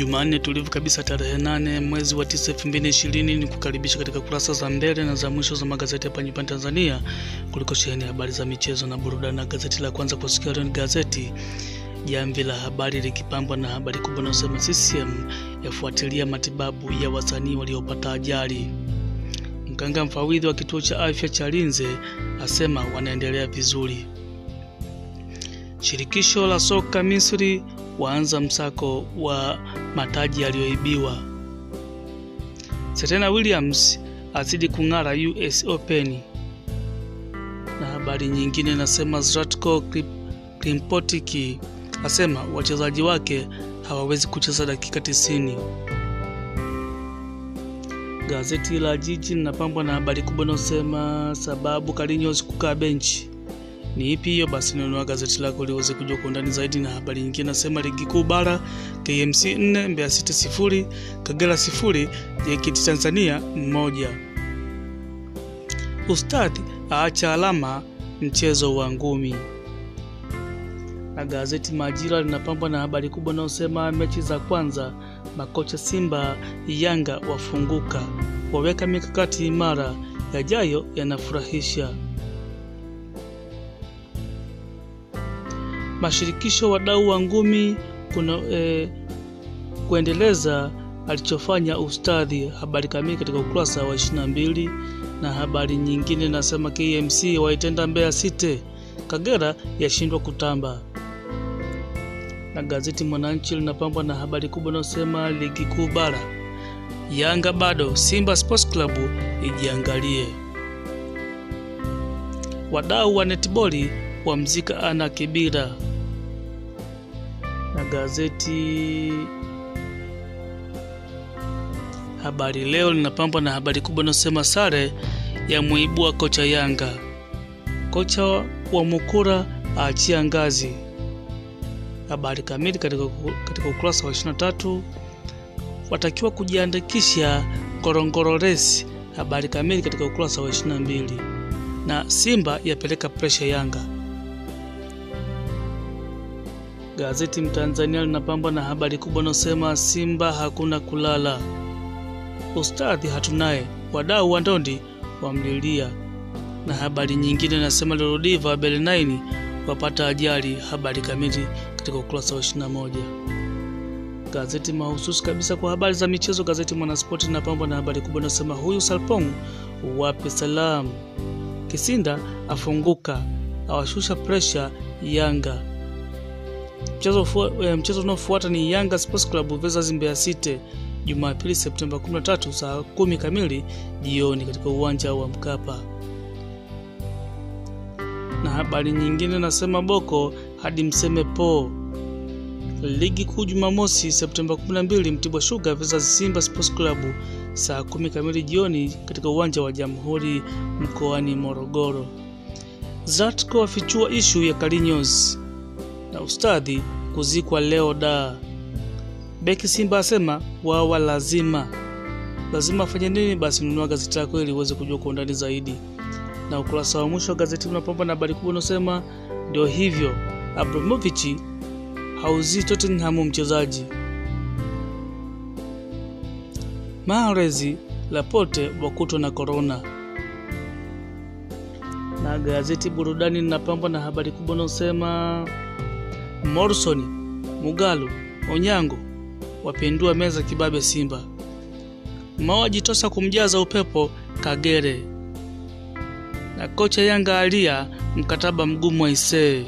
Jumanne tulivu kabisa tarehe nane mwezi wa tisa elfu mbili ishirini ni kukaribisha katika kurasa za mbele na za mwisho za magazeti hapa nyumbani Tanzania kuliko sheheni habari za michezo na burudani. Na gazeti la kwanza kwa siku ya leo ni gazeti Jamvi la Habari likipambwa na habari kubwa inayosema CCM yafuatilia matibabu ya wasanii waliopata ajali. Mganga mfawidhi wa kituo cha afya cha Linze asema wanaendelea vizuri. Shirikisho la soka Misri waanza msako wa mataji yaliyoibiwa. Serena Williams azidi kung'ara US Open. Na habari nyingine nasema Zlatko Klimpotik asema wachezaji wake hawawezi kucheza dakika 90. Gazeti la Jiji linapambwa na habari kubwa inayosema sababu Carlinhos kukaa benchi ni ipi hiyo? Basi nunua gazeti lako liweze kujua kwa undani zaidi. Na habari nyingine nasema ligi kuu bara KMC 4 Mbeya City sifuri Kagera sifuri JKT Tanzania mmoja. Ustadhi aacha alama mchezo wa ngumi. Na gazeti Majira linapambwa na habari kubwa inayosema mechi za kwanza makocha Simba Yanga wafunguka, waweka mikakati imara, yajayo yanafurahisha. Mashirikisho wadau wa ngumi kuna eh, kuendeleza alichofanya ustadhi. Habari kamili katika ukurasa wa 22. Na habari nyingine nasema KMC waitenda Mbeya City, Kagera yashindwa kutamba. Na gazeti Mwananchi linapambwa na habari kubwa inayosema ligi kuu bara Yanga bado, Simba Sports Club ijiangalie. Wadau wa netboli wamzika Ana Kibira. Na gazeti Habari Leo linapambwa na habari kubwa inayosema sare ya muibua kocha Yanga, kocha wa Mukura aachia ngazi. Habari kamili katika, katika ukurasa wa 23. Watakiwa kujiandikisha Ngorongoro Race. Habari kamili katika ukurasa wa 22. Na Simba yapeleka presha Yanga. Gazeti Mtanzania linapambwa na habari kubwa inayosema Simba hakuna kulala, ustadhi hatunaye, wadau wa ndondi wamlilia. Na habari nyingine nasema Lorodiva Belenaini wapata ajali. Habari kamili katika ukurasa wa 21. Gazeti mahususi kabisa kwa habari za michezo, gazeti Mwanaspoti linapambwa na habari kubwa inayosema huyu Salpong wape salam, Kisinda afunguka awashusha presha Yanga. Mchezo unaofuata ni Yanga Sports Club versus Mbeya City Jumapili Septemba 13 saa kumi kamili jioni katika uwanja wa Mkapa. Na habari nyingine nasema Boko hadi mseme po. Ligi kuu Jumamosi Septemba 12 Mtibwa Sugar versus Simba Sports Club saa kumi kamili jioni katika uwanja wa Jamhuri mkoani Morogoro. Zlatko afichua ishu ya Carlinhos na ustadhi kuzikwa leo da. Beki Simba asema wawa lazima lazima afanye nini? Basi nunua gazeti lako ili uweze kujua kwa undani zaidi. Na ukurasa wa mwisho wa gazeti unapamba na habari kubwa unasema ndio hivyo, Abramovich hauzii Tottenham mchezaji. Mahrez Laporte wakutwa na korona. Na gazeti burudani linapambwa na habari kubwa unasema Morrison, Mugalu, Onyango wapindua meza kibabe Simba. Mawajitosa kumjaza upepo Kagere. Na kocha Yanga alia mkataba mgumu wa Isee.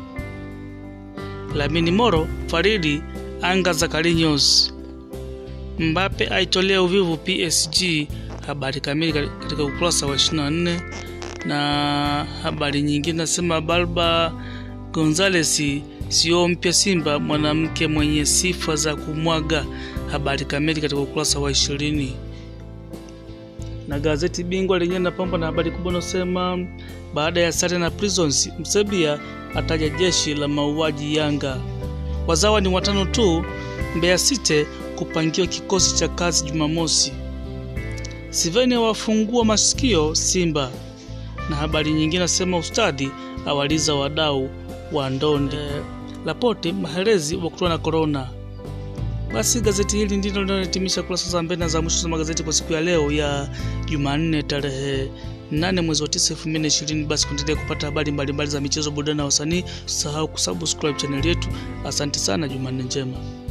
Lamini Moro Faridi anga za Carlinhos. Mbappe aitolea uvivu PSG. Habari kamili katika ukurasa wa 24. Na habari nyingine nasema Balba Gonzales sio mpya Simba, mwanamke mwenye sifa za kumwaga. Habari kamili katika ukurasa wa ishirini. Na gazeti Bingwa lenyewe linapambwa na habari kubwa inayosema baada ya sare na Prisons, Msebia ataja jeshi la mauaji Yanga. Wazawa ni watano tu. Mbeya City kupangiwa kikosi cha kazi Jumamosi. Siveni wafungua masikio Simba. Na habari nyingine nasema ustadhi awaliza wadau wa ndondi. Laporte Mahrez wakutwa na korona. Basi gazeti hili ndilo linalohitimisha kurasa za mbele na za mwisho za magazeti kwa siku ya leo ya Jumanne tarehe 8 mwezi wa 9 2020. Basi kuendelea kupata habari mbalimbali za michezo, burudani na wasanii, usisahau kusubscribe chaneli yetu. Asante sana, Jumanne njema.